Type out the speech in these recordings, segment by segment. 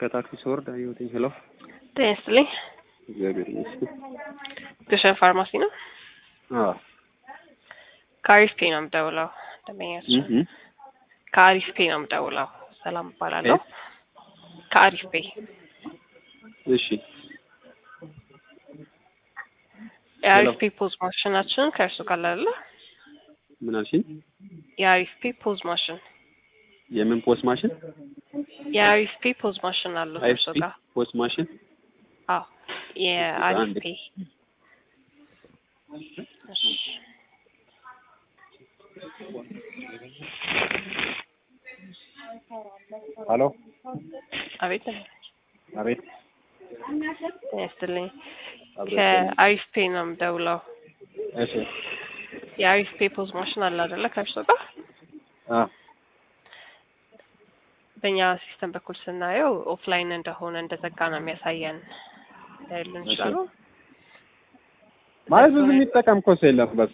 ከታክሲ ስወርድ አየሁትኝ። ሄሎ ጤና ይስጥልኝ። እግዚአብሔር ይመስገን። ግሸን ፋርማሲ ነው። አዎ ከአሪፍ ፔ ነው የምደውለው። ደንበኛችን እህ ከአሪፍ ፔ ነው የምደውለው። ሰላም እባላለሁ። ከአሪፍ ፔ እሺ የአሪፍ ፔ ፖዝ ማሽናችን ከእርሱ ጋር አለ። ምን አልሽኝ? የአሪፍ ፔ ፖዝ ማሽን የምን ፖስት ማሽን? የአሪፍ ፔ ፖዝ ማሽን አለው ከእርሱ አይኤፍፒ ጋር። ፖስት ማሽን አዎ የአሪፍ አንድ ፔ እሺ። ሄሎ አቤት አቤት ጤና ይስጥልኝ። አብሮ ከአሪፍ ፔ ነው የምደውለው። እሺ የአሪፍ ፔ ፖዝ ማሽን አለ አይደለ ከእርሱ ጋር አ በእኛ ሲስተም በኩል ስናየው ኦፍላይን እንደሆነ እንደዘጋ ነው የሚያሳየን። ሊያዩልን ይችላሉ? ማለት ብዙ የሚጠቀም እኮ ሰው የለም። በስ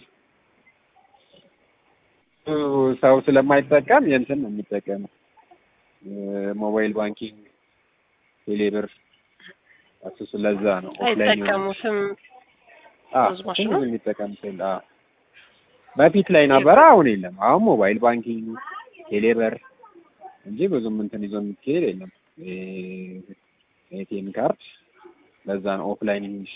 ብዙ ሰው ስለማይጠቀም የእንትን ነው የሚጠቀመው ሞባይል ባንኪንግ፣ ቴሌብር እሱ ስለዛ ነው ኦፍላይን አይጠቀሙትም። አ ፖዝ ማሽኑ? ብዙ የሚጠቀም ሰው የለም። አ በፊት ላይ ነበረ፣ አሁን የለም። አሁን ሞባይል ባንኪንግ፣ ቴሌብር እንጂ ብዙም እንትን ይዞ የሚካሄድ የለም። ኤቲኤም ካርድ ለዛ ነው ኦፍላይን እንጂ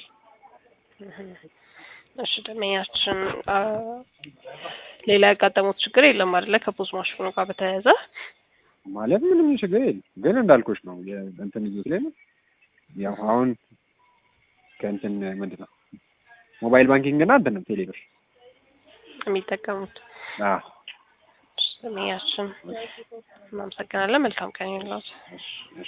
እሺ ደንበኛችን አ፣ ሌላ ያጋጠሙት ችግር የለም አይደለ? ከፖዝ ማሽኑ ጋር በተያያዘ ማለት ምንም ችግር የለም። ግን እንዳልኩሽ ነው እንትን ይዞት ላይ ነው ያው አሁን ከእንትን ምንድን ነው ሞባይል ባንኪንግ እና እንትን ነው ቴሌብር። የሚጠቀሙት አዎ ደንበኛችን እናመሰግናለን። መልካም ቀን ይሁንልዎት።